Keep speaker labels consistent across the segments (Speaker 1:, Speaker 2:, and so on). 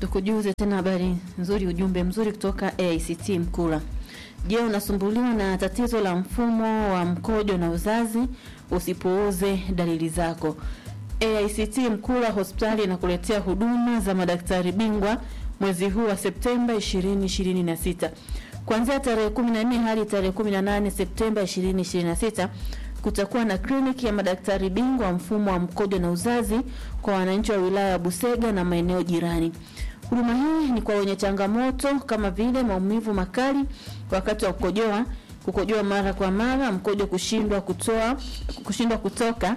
Speaker 1: Tukujuze tena habari nzuri, ujumbe mzuri kutoka AICT Mkula. Je, unasumbuliwa na tatizo la mfumo wa mkojo na uzazi? Usipuuze dalili zako. AICT Mkula hospitali inakuletea huduma za madaktari bingwa mwezi huu wa Septemba 2026 kuanzia tarehe 14 hadi tarehe 18 Septemba 2026 kutakuwa na kliniki ya madaktari bingwa wa mfumo wa mkojo na uzazi kwa wananchi wa wilaya ya Busega na maeneo jirani. Huduma hii ni kwa wenye changamoto kama vile maumivu makali wakati wa kukojoa, kukojoa mara kwa mara, mkojo kushindwa kutoa, kushindwa kutoka,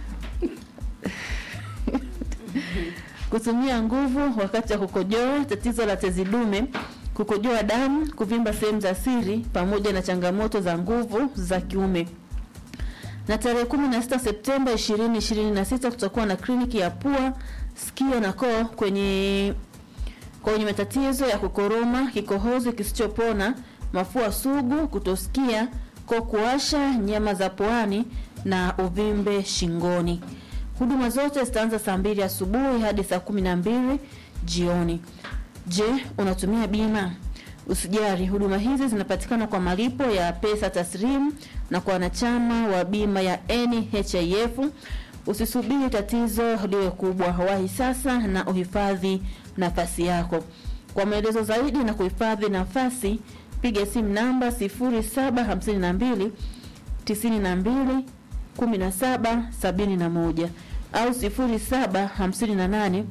Speaker 1: kutumia nguvu wakati wa kukojoa, tatizo la tezi dume, kukojoa damu, kuvimba sehemu za siri, pamoja na changamoto za nguvu za kiume na tarehe 16 Septemba 2026 kutakuwa na kliniki ya pua, sikio na koo kwenye kwa wenye matatizo ya kukoroma, kikohozi kisichopona, mafua sugu, kutosikia, koo kuwasha, nyama za puani na uvimbe shingoni. Huduma zote zitaanza saa mbili asubuhi hadi saa kumi na mbili jioni. Je, unatumia bima? Usijari, huduma hizi zinapatikana kwa malipo ya pesa taslimu na kwa wanachama wa bima ya NHIF. Usisubiri tatizo liwe kubwa, wahi sasa na uhifadhi nafasi yako. Kwa maelezo zaidi na kuhifadhi nafasi, piga simu namba 0752 92 17 71 au 0758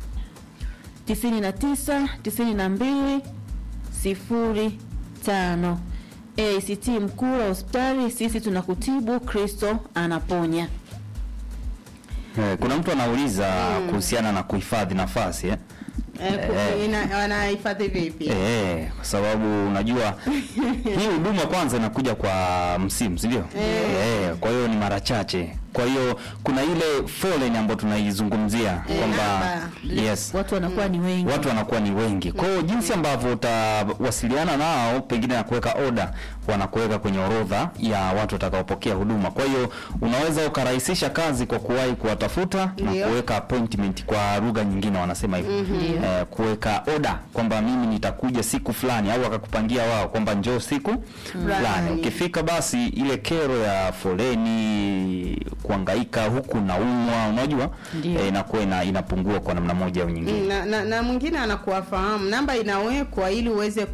Speaker 1: 99 92 sifuri tano. ACT Mkula hospitali, sisi tunakutibu, Kristo anaponya.
Speaker 2: Eh, kuna mtu anauliza kuhusiana na kuhifadhi nafasi eh?
Speaker 3: Eh, ku-
Speaker 2: Eh.
Speaker 3: ina- wanahifadhi vipi?
Speaker 2: Eh, kwa sababu unajua hii huduma kwanza inakuja kwa msimu, si ndio? Eh, kwa hiyo ni mara chache. Kwa hiyo kuna ile foleni ambayo tunaizungumzia
Speaker 3: Eh,
Speaker 2: kwamba
Speaker 3: namba.
Speaker 2: yes,
Speaker 1: Watu wanakuwa ni wengi.
Speaker 2: watu wanakuwa ni wengi. Kwa hiyo jinsi ambavyo utawasiliana nao pengine na kuweka oda, wanakuweka kwenye orodha ya watu watakaopokea huduma. Kwa hiyo unaweza ukarahisisha kazi kwa kuwahi kuwatafuta na
Speaker 3: Ndio.
Speaker 2: kuweka appointment, kwa lugha nyingine wanasema hivyo eh, kuweka oda kwamba mimi nitakuja siku fulani, au wakakupangia wao kwamba njoo siku fulani.
Speaker 3: Fulani.
Speaker 2: Ukifika basi ile kero ya foleni, kuangaika huku na umwa, unajua
Speaker 1: Ndio.
Speaker 2: eh, inakuwa ina, inapungua kwa namna moja au nyingine.
Speaker 3: Mm, na, na, na mwingine anakuwafahamu, namba inawekwa ili uweze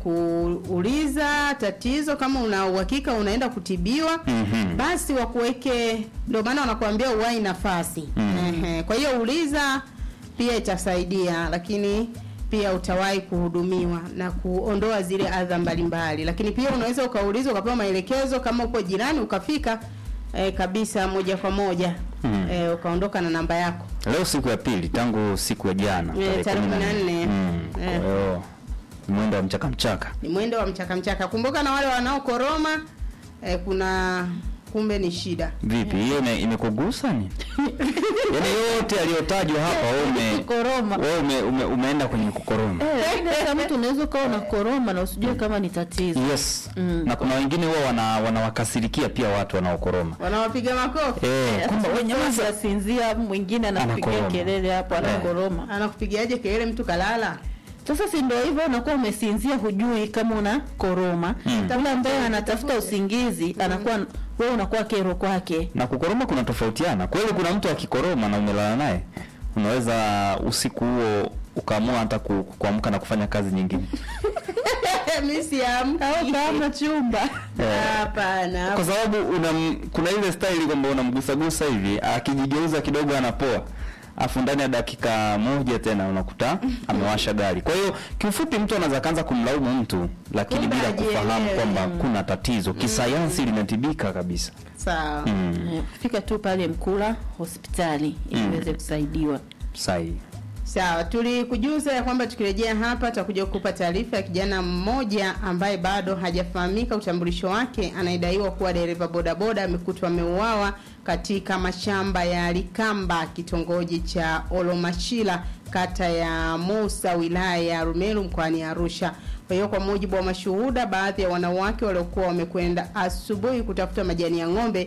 Speaker 3: kuuliza tatizo. Kama una uhakika unaenda kutibiwa,
Speaker 2: Mhm.
Speaker 3: basi wakuweke, ndio maana wanakuambia uwai nafasi. Ehe, kwa hiyo uliza pia itasaidia, lakini pia utawahi kuhudumiwa na kuondoa zile adha mbalimbali. Lakini pia unaweza ukauliza ukapewa maelekezo, kama uko jirani ukafika eh, kabisa moja kwa moja
Speaker 2: Mm.
Speaker 3: eh, ukaondoka na namba yako.
Speaker 2: Leo siku ya pili tangu siku ya jana
Speaker 3: Eh, tarehe 14.
Speaker 2: Mm, kwa
Speaker 3: Eh.
Speaker 2: hiyo ni mwendo wa mchaka mchaka.
Speaker 3: ni mwendo wa mchaka mchaka. Kumbuka na wale wanaokoroma eh, kuna kumbe ni shida.
Speaker 2: Vipi hiyo ime- imekugusa ni? Yaani yote aliyotajwa hapa wewe ume
Speaker 1: Koroma.
Speaker 2: wewe ume, ume, umeenda kwenye kukoroma.
Speaker 1: Eh, lakini hata mtu unaweza ukawa na koroma na usijue kama ni tatizo.
Speaker 2: Yes.
Speaker 1: Mm.
Speaker 2: Na kuna wengine huwa wana wanawakasirikia pia watu wanaokoroma.
Speaker 3: Wanawapiga makofi,
Speaker 2: Eh, kwamba wewe nyamaza.
Speaker 1: asinzia, mwingine anakupigia
Speaker 2: Anakoroma.
Speaker 1: kelele hapo, anakoroma.
Speaker 3: anakupigiaje kelele mtu kalala?
Speaker 1: Sasa si ndio hivyo, unakuwa umesinzia, hujui kama una koroma.
Speaker 2: Mm.
Speaker 1: Yule ambaye anatafuta usingizi anakuwa wewe unakuwa kero kwake.
Speaker 2: Na kukoroma kuna tofautiana. Kweli kuna mtu akikoroma na umelala naye, unaweza usiku huo ukaamua hata ku- kuamka na kufanya kazi nyingine.
Speaker 3: Mimi siamki.
Speaker 1: Au kama chumba
Speaker 3: Hapana.
Speaker 2: Kwa sababu una kuna ile style kwamba unamgusagusa hivi, akijigeuza kidogo anapoa. Afu ndani ya dakika moja tena unakuta amewasha gari. Kwa hiyo kiufupi, mtu anaweza kaanza kumlaumu mtu, lakini
Speaker 3: Kumbe
Speaker 2: bila
Speaker 3: hajielewi.
Speaker 2: kufahamu kwamba kuna tatizo kisayansi linatibika kabisa.
Speaker 3: Sawa.
Speaker 2: Mm.
Speaker 1: Eh, fika tu pale Mkula hospitali ili
Speaker 2: Mm.
Speaker 1: uweze kusaidiwa.
Speaker 2: Sahihi.
Speaker 3: Sawa, tulikujuza ya kwamba tukirejea hapa tutakuja kukupa taarifa ya kijana mmoja ambaye bado hajafahamika utambulisho wake, anayedaiwa kuwa dereva bodaboda amekutwa ameuawa katika mashamba ya Likamba, kitongoji cha Olomachila, kata ya Musa, wilaya ya Rumeru, mkoani Arusha. Kwa hiyo kwa mujibu wa mashuhuda, baadhi ya wanawake waliokuwa wamekwenda asubuhi kutafuta majani ya ng'ombe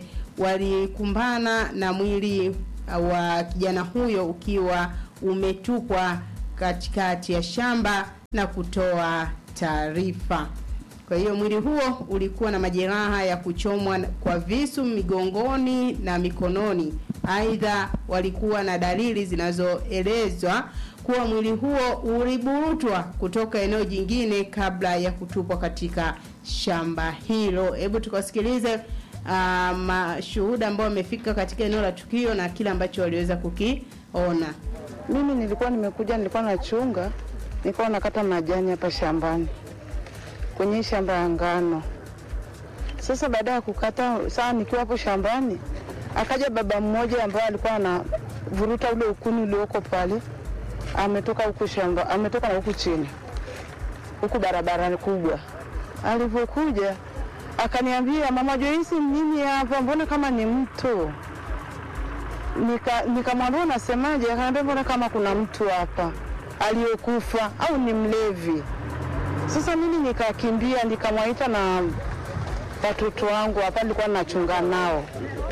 Speaker 3: walikumbana na mwili wa kijana huyo ukiwa umetupwa katikati ya shamba na kutoa taarifa. Kwa hiyo mwili huo ulikuwa na majeraha ya kuchomwa kwa visu migongoni na mikononi. Aidha, walikuwa na dalili zinazoelezwa kuwa mwili huo uliburutwa kutoka eneo jingine kabla ya kutupwa katika shamba hilo. Hebu tukasikilize uh, mashuhuda ambao wamefika katika eneo la tukio na kile ambacho waliweza kukiona.
Speaker 4: Mimi nilikuwa nimekuja, nilikuwa nachunga, nilikuwa nakata majani hapa shambani kwenye hii shamba ya ngano. Sasa baada ya kukata, saa nikiwa hapo shambani, akaja baba mmoja ambaye alikuwa anavuruta ule ukuni ulioko pale, ametoka huku shamba, ametoka na huku chini, huku barabara kubwa. Alivyokuja akaniambia, mama Joyce, nini hapa, mbona kama ni mtu nika nikamwambia unasemaje? Akaniambia mbona kama kuna mtu hapa aliyekufa au ni mlevi. Sasa mimi nikakimbia nikamwaita na watoto wangu hapa, nilikuwa nachunga nao,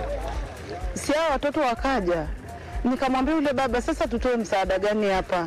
Speaker 4: si hao watoto wakaja, nikamwambia yule baba, sasa tutoe msaada gani hapa?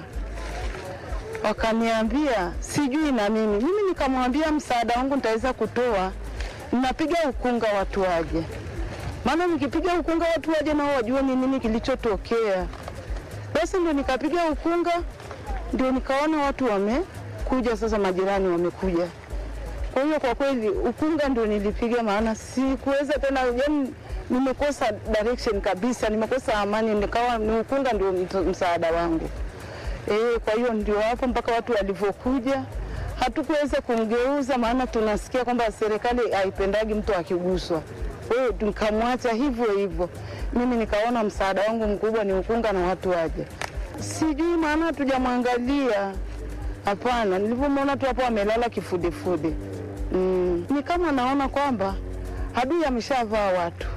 Speaker 4: Wakaniambia sijui na mimi. Mimi nikamwambia msaada wangu nitaweza kutoa, napiga ukunga watu waje maana nikipiga ukunga watu waje nao wajue ni nini kilichotokea. Basi ndio nikapiga ukunga, ndio nikaona watu wamekuja, sasa majirani wamekuja. Kwa hiyo kwa kweli ukunga ndio nilipiga, maana sikuweza tena, yani nimekosa direction kabisa, nimekosa amani, nikawa ni ukunga ndio msaada wangu. E, kwa hiyo ndio hapo mpaka watu walivyokuja hatukuweza kumgeuza, maana tunasikia kwamba serikali haipendagi mtu akiguswa kwa hiyo nikamwacha hivyo hivyo. Mimi nikaona msaada wangu mkubwa ni ukunga na watu waje. Sijui maana hatujamwangalia, hapana. Nilivyomwona tu hapo amelala kifudifudi, mm. Ni kama naona kwamba adui ameshavaa watu,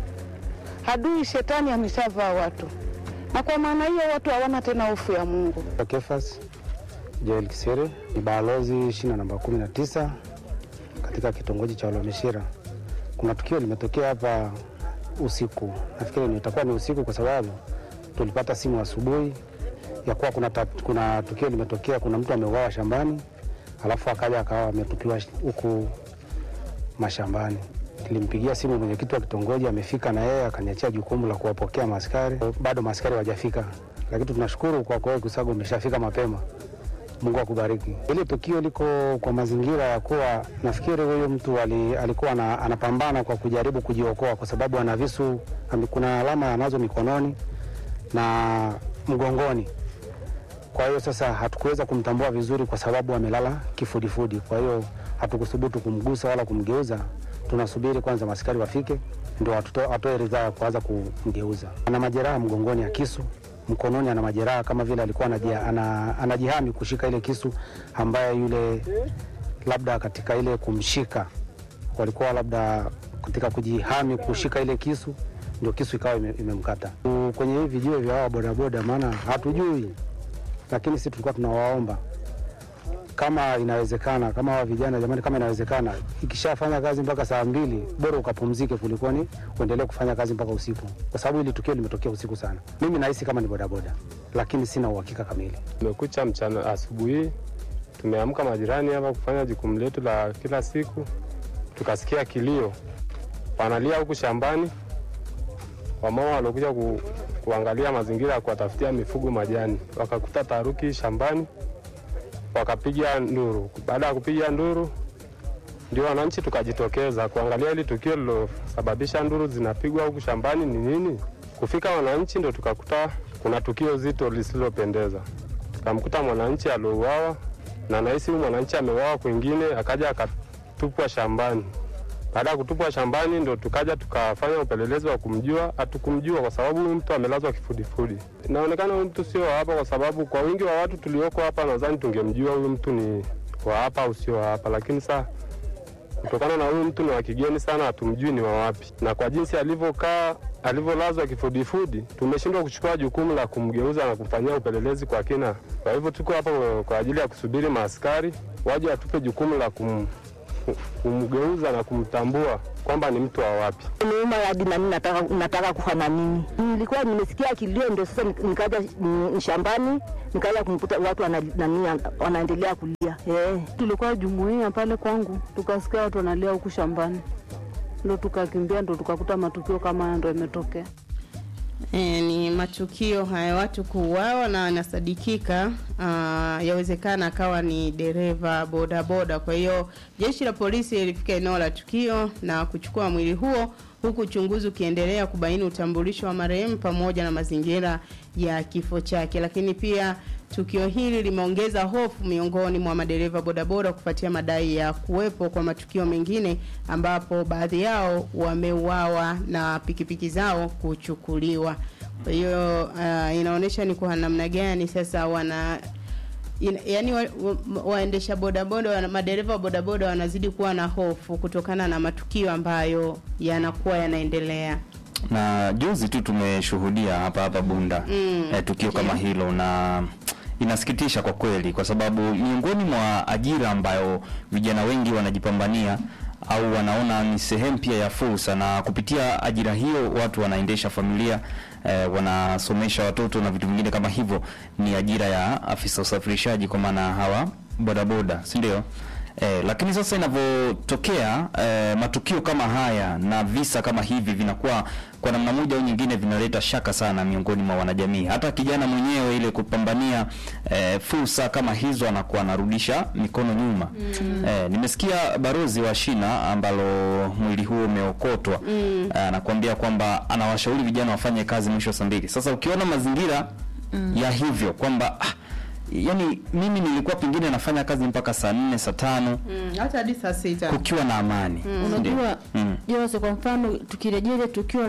Speaker 4: adui shetani ameshavaa watu, na kwa maana hiyo watu hawana tena hofu ya Mungu.
Speaker 5: Kefas Joel Kisere ni balozi shina namba kumi na tisa katika kitongoji cha Olomishira. Kuna tukio limetokea hapa usiku, nafikiri ni itakuwa ni usiku kwa sababu tulipata simu asubuhi ya kuwa kuna, ta, kuna tukio limetokea, kuna mtu ameuawa shambani, alafu akaja akawa ametupiwa huku mashambani. Nilimpigia simu mwenyekiti wa kitongoji, amefika na yeye akaniachia jukumu la kuwapokea maaskari. Bado maaskari hawajafika, lakini tunashukuru kwa kweli Kusago umeshafika mapema. Mungu akubariki. Ile tukio liko kwa mazingira ya kuwa nafikiri huyu mtu ali, alikuwa na, anapambana kwa kujaribu kujiokoa kwa sababu ana visu, kuna alama anazo mikononi na mgongoni. Kwa hiyo sasa hatukuweza kumtambua vizuri kwa sababu amelala kifudifudi. Kwa hiyo hatukuthubutu kumgusa wala kumgeuza. Tunasubiri kwanza maskari wafike ndio atoe ridhaa ya kuanza kumgeuza. Ana majeraha mgongoni ya kisu mkononi ana majeraha kama vile alikuwa anajia, ana, anajihami kushika ile kisu ambaye yule labda katika ile kumshika walikuwa labda katika kujihami kushika ile kisu ndio kisu ikawa imemkata ime kwenye hivi vijue vya wao bodaboda, maana hatujui, lakini sisi tulikuwa tunawaomba kama inawezekana, kama hawa vijana jamani, kama inawezekana, ikishafanya kazi mpaka saa mbili, bora ukapumzike kuliko ni uendelee kufanya kazi mpaka usiku, kwa sababu hili tukio limetokea usiku sana. Mimi nahisi kama ni bodaboda, lakini sina uhakika kamili.
Speaker 6: Tumekucha mchana, asubuhi tumeamka majirani hapa kufanya jukumu letu la kila siku, tukasikia kilio, wanalia huku shambani, wamama waliokuja ku, kuangalia mazingira ya kuwatafutia mifugo majani, wakakuta taharuki shambani wakapiga nduru. Baada ya kupiga nduru, ndio wananchi tukajitokeza kuangalia hili tukio lilosababisha nduru zinapigwa huku shambani ni nini. Kufika wananchi, ndio tukakuta kuna tukio zito lisilopendeza. Tukamkuta mwananchi aliouawa, na nahisi huyu mwananchi ameuawa kwingine, akaja akatupwa shambani. Baada ya kutupwa shambani, ndio tukaja tukafanya upelelezi wa kumjua. Hatukumjua kwa sababu huyu mtu amelazwa kifudifudi. Inaonekana huyu mtu sio wa hapa, kwa sababu kwa wingi wa watu tulioko hapa, nadhani tungemjua huyu mtu ni wa hapa au sio wa hapa, lakini saa kutokana na huyu mtu ni wa kigeni sana, hatumjui ni wa wapi, na kwa jinsi alivyokaa, alivyolazwa kifudifudi, tumeshindwa kuchukua jukumu la kumgeuza na kumfanyia upelelezi kwa kina. Kwa hivyo tuko hapa kwa ajili ya kusubiri maaskari waje watupe jukumu la kum ku- kumgeuza na kumtambua kwamba ni mtu wa wapi.
Speaker 7: Niuma hadi nami nataka, nataka kufa na mimi. Nilikuwa nimesikia kilio, ndio sasa nik- nikaja mm, shambani nikaja kumkuta watu wana, nani, wanaendelea kulia eh.
Speaker 8: Tulikuwa jumuia pale kwangu, tukasikia watu wanalia huku shambani, ndo tukakimbia, ndo tukakuta matukio kama haya ndo yametokea.
Speaker 3: E, ni matukio haya watu kuuawa na anasadikika uh, yawezekana akawa ni dereva bodaboda. Kwa hiyo jeshi la polisi lilifika eneo la tukio na kuchukua mwili huo huku uchunguzi ukiendelea kubaini utambulisho wa marehemu pamoja na mazingira ya kifo chake. Lakini pia tukio hili limeongeza hofu miongoni mwa madereva bodaboda kufuatia madai ya kuwepo kwa matukio mengine ambapo baadhi yao wameuawa na pikipiki zao kuchukuliwa. Kwa hiyo uh, inaonyesha ni kwa namna gani sasa wana in, yani wa, wa, waendesha bodaboda wana, madereva wa bodaboda wanazidi kuwa na hofu kutokana na matukio ambayo yanakuwa yanaendelea.
Speaker 2: na juzi tu tumeshuhudia hapa hapa Bunda
Speaker 3: Mm,
Speaker 2: eh, tukio kama hilo na inasikitisha kwa kweli, kwa sababu miongoni mwa ajira ambayo vijana wengi wanajipambania au wanaona ni sehemu pia ya fursa, na kupitia ajira hiyo watu wanaendesha familia eh, wanasomesha watoto na vitu vingine kama hivyo, ni ajira ya afisa usafirishaji, kwa maana hawa bodaboda, si ndio? Eh, lakini sasa inavyotokea eh, matukio kama haya na visa kama hivi vinakuwa kwa namna moja au nyingine vinaleta shaka sana miongoni mwa wanajamii. Hata kijana mwenyewe ile kupambania eh, fursa kama hizo anakuwa anarudisha mikono nyuma. Eh, nimesikia barozi wa shina ambalo mwili huo umeokotwa eh, anakuambia kwamba anawashauri vijana wafanye kazi mwisho wa saa mbili. Sasa ukiona mazingira ya hivyo kwamba ah, yani mimi nilikuwa pengine nafanya kazi mpaka saa nne saa tano
Speaker 3: Mm, hata hadi saa sita.
Speaker 2: kukiwa na amani Ndio.
Speaker 1: Unajua
Speaker 2: Mm.
Speaker 1: Jose, kwa mfano tukirejea ile tukio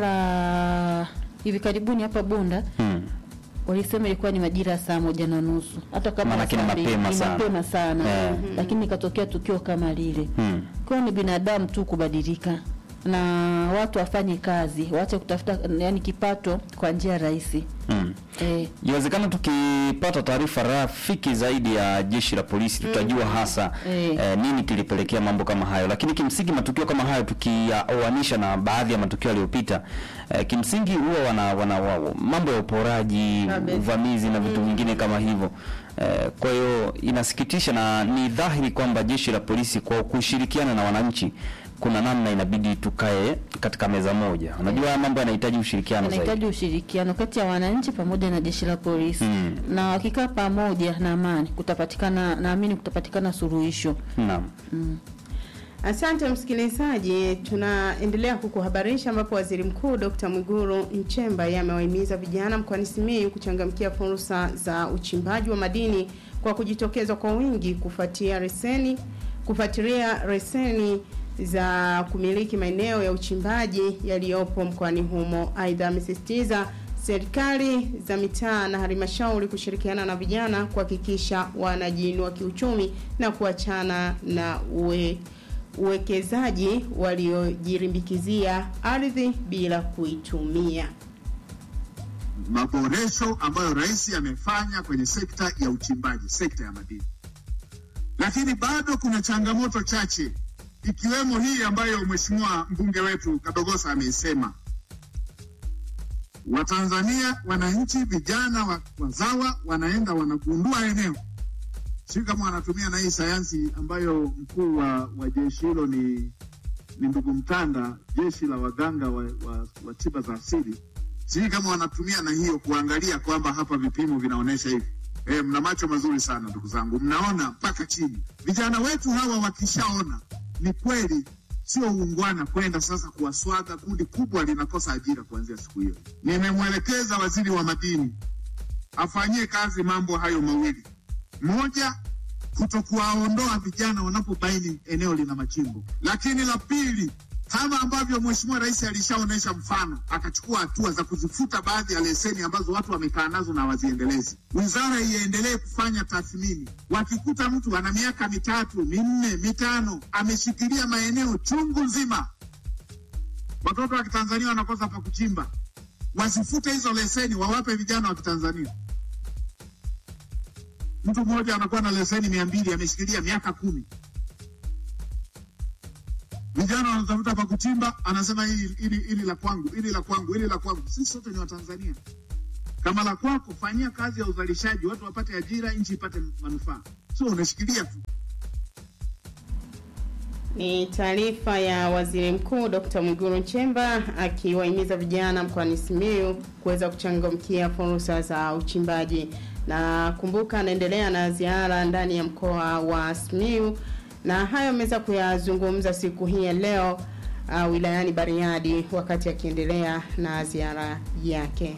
Speaker 1: la hivi karibuni hapa Bunda
Speaker 2: Mm.
Speaker 1: walisema ilikuwa ni majira ya saa moja na nusu hata kama
Speaker 2: Maanake ni
Speaker 1: saa mbili,
Speaker 2: mapema
Speaker 1: ni
Speaker 2: sana.
Speaker 1: mapema sana
Speaker 2: Eh.
Speaker 1: lakini ikatokea tukio kama lile
Speaker 2: Mm.
Speaker 1: kwa ni binadamu tu kubadilika na watu wafanye kazi waache kutafuta yani kipato kwa njia rahisi
Speaker 2: Mm.
Speaker 1: eh,
Speaker 2: Iwezekana tukipata taarifa rafiki zaidi ya jeshi la polisi tutajua hasa
Speaker 1: Eh.
Speaker 2: eh, nini kilipelekea mambo kama hayo, lakini kimsingi matukio kama hayo tukiyaoanisha na baadhi ya matukio yaliyopita eh, kimsingi huwa wana, wana, wa, mambo ya uporaji,
Speaker 3: Kabisa.
Speaker 2: uvamizi na vitu vingine kama hivyo eh, kwa hiyo inasikitisha na ni dhahiri kwamba jeshi la polisi kwa kushirikiana na wananchi kuna namna inabidi tukae katika meza moja. Unajua haya mambo yanahitaji ushirikiano zaidi.
Speaker 1: anahitaji ushirikiano kati ya wananchi pamoja na jeshi la polisi
Speaker 2: Mm.
Speaker 1: na wakikaa pamoja na amani kutapatikana naamini kutapatikana suluhisho
Speaker 2: Naam.
Speaker 3: Asante msikilizaji, tunaendelea kukuhabarisha ambapo Waziri Mkuu Dr. Mwigulu Nchemba yeye amewahimiza vijana mkoani Simiyu kuchangamkia fursa za uchimbaji wa madini kwa kujitokeza kwa wingi kufuatia leseni kufuatilia leseni za kumiliki maeneo ya uchimbaji yaliyopo mkoani humo. Aidha, amesisitiza serikali za mitaa na halmashauri kushirikiana na vijana kuhakikisha wanajiinua kiuchumi na kuachana na uwe uwekezaji waliojirimbikizia ardhi bila kuitumia.
Speaker 9: maboresho ambayo rais amefanya kwenye sekta ya uchimbaji, sekta ya madini, lakini bado kuna changamoto chache, ikiwemo hii ambayo mheshimiwa mbunge wetu Kadogosa ameisema. Watanzania, wananchi, vijana wa- wazawa wanaenda wanagundua eneo, sijui kama wanatumia na hii sayansi ambayo mkuu wa, wa jeshi hilo ni ni ndugu Mtanda, jeshi la waganga wa, wa, wa tiba za asili sijui kama wanatumia na hiyo kuangalia kwamba hapa vipimo vinaonyesha hivi. E, mna macho mazuri sana ndugu zangu, mnaona mpaka chini. Vijana wetu hawa wakishaona ni kweli, sio uungwana kwenda sasa kuwaswaga. Kundi kubwa linakosa ajira kuanzia siku hiyo. Nimemwelekeza waziri wa madini afanyie kazi mambo hayo mawili: moja, kutokuwaondoa vijana wanapobaini eneo lina machimbo, lakini la pili kama ambavyo Mheshimiwa Rais alishaonyesha mfano, akachukua hatua za kuzifuta baadhi ya leseni ambazo watu wamekaa nazo na hawaziendelezi. Wizara iendelee kufanya tathmini. Wakikuta mtu ana miaka mitatu, minne, mitano ameshikilia maeneo chungu nzima, watoto wa Kitanzania wanakosa pa kuchimba, wasifute hizo leseni, wawape vijana wa Kitanzania. Mtu mmoja anakuwa na leseni mia mbili ameshikilia miaka kumi kuchimba, anasema hili hili hili la kwangu, hili la kwangu, hili la kwangu. Sisi sote ni Watanzania. Kama la kwako, fanyia kazi ya uzalishaji, watu wapate ajira, nchi ipate manufaa, sio unashikilia tu.
Speaker 3: Ni taarifa ya Waziri Mkuu Dr. Mwigulu Nchemba akiwahimiza vijana mkoani Simiyu kuweza kuchangamkia fursa za uchimbaji. Na kumbuka, anaendelea na ziara ndani ya mkoa wa Simiyu, na hayo ameweza kuyazungumza siku hii ya leo uh, wilayani Bariadi wakati akiendelea na ziara yake.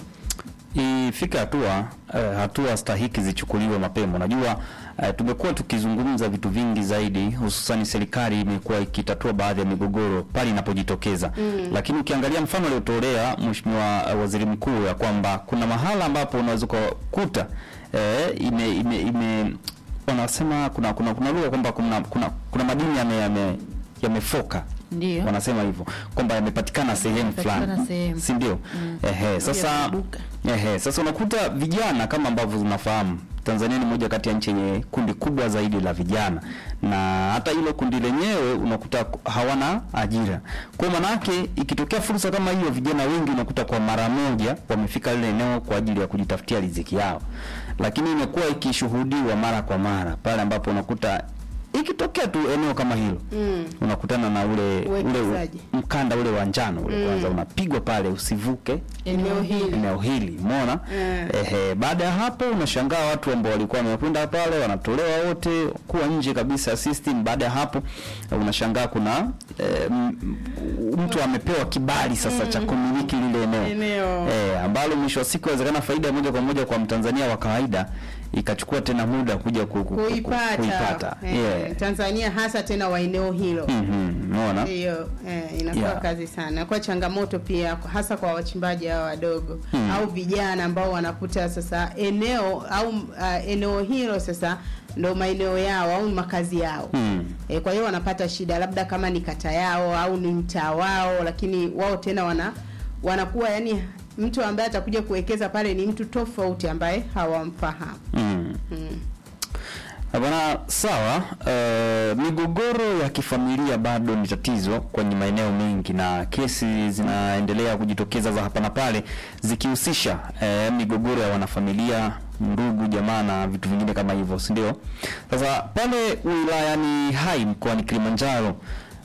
Speaker 2: ifike hatua eh, hatua stahiki zichukuliwe mapema. Unajua eh, tumekuwa tukizungumza vitu vingi zaidi, hususan serikali imekuwa ikitatua baadhi ya migogoro pale inapojitokeza mm. Lakini ukiangalia mfano aliotolea Mheshimiwa eh, Waziri Mkuu ya kwamba kuna mahala ambapo unaweza ukakuta eh, ime, ime, ime wanasema kuna kuna kuna lugha kwamba kuna kuna, kuna madini yame yame yamefoka
Speaker 1: Ndio.
Speaker 2: wanasema hivyo kwamba yamepatikana sehemu
Speaker 1: Yamepatikana
Speaker 2: fulani,
Speaker 1: sehemu.
Speaker 2: si ndio? Ehe, sasa
Speaker 1: Yameduka.
Speaker 2: ehe, sasa unakuta vijana kama ambavyo tunafahamu Tanzania ni moja kati ya nchi yenye kundi kubwa zaidi la vijana, na hata hilo kundi lenyewe unakuta hawana ajira. Kwa maana yake ikitokea fursa kama hiyo, vijana wengi unakuta kwa mara moja wamefika lile eneo kwa ajili ya kujitafutia riziki yao, lakini imekuwa ikishuhudiwa mara kwa mara pale ambapo unakuta ikitokea tu eneo kama hilo
Speaker 3: Mm.
Speaker 2: unakutana na ule ule
Speaker 3: Uwekezaji.
Speaker 2: mkanda ule wa njano ule
Speaker 3: Mm.
Speaker 2: kwanza unapigwa pale usivuke
Speaker 3: Eneo hili.
Speaker 2: eneo hili umeona
Speaker 3: Mm.
Speaker 2: ehe baada ya hapo unashangaa watu ambao walikuwa wamekwenda pale wanatolewa wote kuwa nje kabisa ya system baada ya hapo eh, unashangaa kuna eh, m- m- mtu amepewa kibali sasa cha kumiliki lile eneo
Speaker 3: Eneo.
Speaker 2: eh, ambalo mwisho wa siku inawezekana faida moja kwa moja kwa mtanzania wa kawaida ikachukua tena muda kuja ku, ku, ku, ku,
Speaker 3: Kuipata,
Speaker 2: kuipata.
Speaker 3: eh,
Speaker 2: Yeah.
Speaker 3: Tanzania hasa tena wa eneo hilo
Speaker 2: Mhm, umeona
Speaker 3: hiyo eh, inakuwa
Speaker 2: Yeah.
Speaker 3: kazi sana kwa changamoto pia hasa kwa wachimbaji hao wadogo
Speaker 2: Hmm.
Speaker 3: au vijana ambao wanakuta sasa eneo au uh, eneo hilo sasa ndo maeneo yao au makazi yao
Speaker 2: Hmm.
Speaker 3: e, kwa hiyo wanapata shida labda kama ni kata yao au ni mtaa wao lakini wao tena wana wanakuwa yani mtu ambaye atakuja kuwekeza pale ni mtu tofauti ambaye hawamfahamu
Speaker 2: Mm.
Speaker 3: mm.
Speaker 2: Na Bwana, sawa. Uh, migogoro ya kifamilia bado ni tatizo kwenye maeneo mengi na kesi zinaendelea kujitokeza za hapa na pale zikihusisha eh, migogoro ya wanafamilia, ndugu, jamaa na vitu vingine kama hivyo, si ndio? Sasa pale wilayani Hai mkoani Kilimanjaro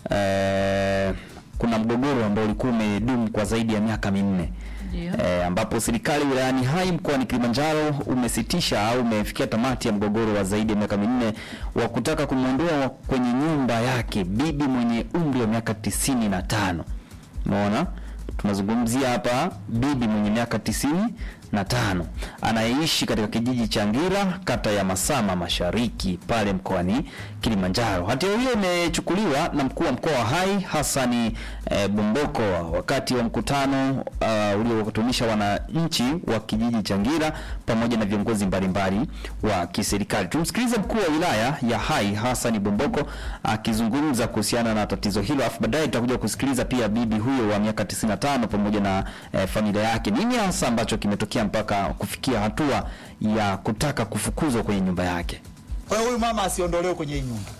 Speaker 2: eh, kuna mgogoro ambao ulikuwa umedumu kwa zaidi ya miaka minne
Speaker 1: Ndio.
Speaker 2: e, ambapo serikali wilayani Hai mkoani Kilimanjaro umesitisha au umefikia tamati ya mgogoro wa zaidi ya miaka minne wa kutaka kumwondoa kwenye nyumba yake bibi mwenye umri wa miaka tisini na tano. Umeona, tunazungumzia hapa bibi mwenye miaka tisini na tano anayeishi katika kijiji cha Ngira kata ya Masama Mashariki pale mkoani Kilimanjaro. Hatua hiyo imechukuliwa na mkuu wa mkoa wa Hai Hassani eh, Bomboko wakati wa mkutano uh, uliowakutanisha wananchi wa kijiji cha Ngira pamoja na viongozi mbalimbali wa kiserikali. Tumsikilize mkuu wa wilaya ya Hai Hassani Bomboko akizungumza kuhusiana na tatizo hilo, afu baadaye tutakuja kusikiliza pia bibi huyo wa miaka 95 pamoja na eh, familia yake, nini hasa ambacho kimetokea mpaka kufikia hatua ya kutaka kufukuzwa kwenye nyumba yake.
Speaker 10: Kwa hiyo huyu mama asiondolewe kwenye hii nyumba.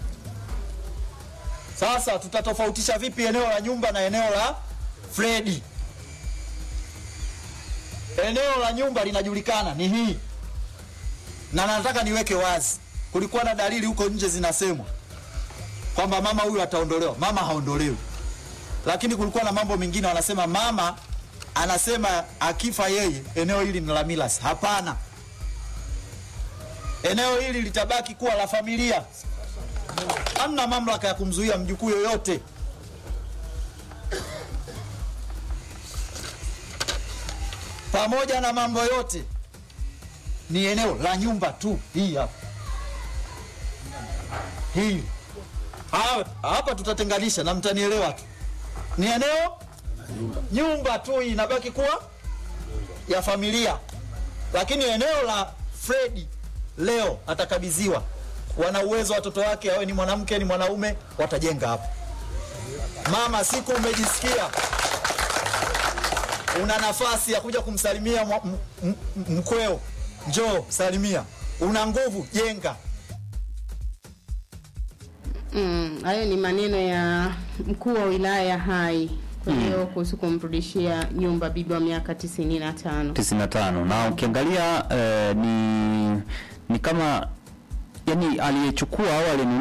Speaker 10: Sasa tutatofautisha vipi eneo la nyumba na eneo la Fredi? Eneo la nyumba linajulikana ni hii, na nataka niweke wazi, kulikuwa na dalili huko nje zinasemwa kwamba mama huyu ataondolewa. Mama haondolewi, lakini kulikuwa na mambo mengine wanasema mama anasema akifa yeye eneo hili ni la Milas. Hapana, eneo hili litabaki kuwa la familia. Hamna mamlaka ya kumzuia mjukuu yoyote. Pamoja na mambo yote, ni eneo la nyumba tu. Hii hapa, hii Ha- hapa tutatenganisha na mtanielewa tu, ni eneo nyumba tu, hii inabaki kuwa ya familia, lakini eneo la Fredi leo atakabidhiwa. Wana uwezo watoto wake, awe ni mwanamke ni mwanaume, watajenga hapo. Mama, siku umejisikia una nafasi ya kuja kumsalimia mwa- m- m- m- mkweo, njoo salimia. Una nguvu, jenga.
Speaker 3: Mm, hayo ni maneno ya mkuu wa wilaya Hai. Kwa hiyo kuhusu kumrudishia nyumba bibi wa miaka tisini na tano.
Speaker 2: 95 na ukiangalia eh, ni ni kama yani aliyechukua au alinunua